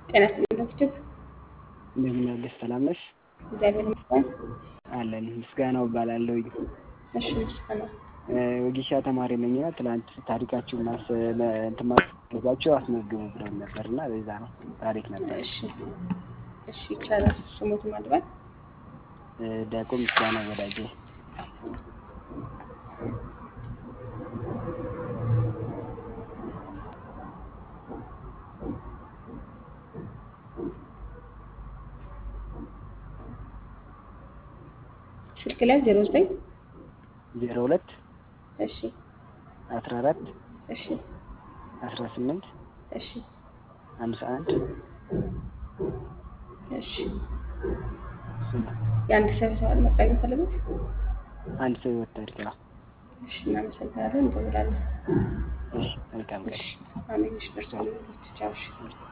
ጤና ይስጥልኝ ዶክተር። እንደምን አለሽ? ሰላም ነሽ? እግዚአብሔር ይመስገን። አለን። ምስጋናው እባላለሁኝ። እሺ ምስጋና ወጌሻ ተማሪ ነኝና ትናንት ታሪካችሁን ማስ እንትን ማስፈልጋችሁ አስመዝግቡ ብለን ነበር እና በዛ ነው ታሪክ ነበር። እሺ እሺ ይቻላል። ስሙት ማድባል ዲያቆን ምስጋና ወዳጄ ስልክ ላይ ዜሮ ዘጠኝ ዜሮ ሁለት እሺ አስራ አራት እሺ አስራ ስምንት እሺ ሃምሳ አንድ እሺ የአንድ ሰው ሰዋል መጣ የሚፈልጉት አንድ ሰው ህይወት ታሪክ ነው። እሺ እናመሰግናለን። እንደውላለን። እሺ መልካም ቀን። እሺ አሜን። እሺ ደርሷል። ቻው። እሺ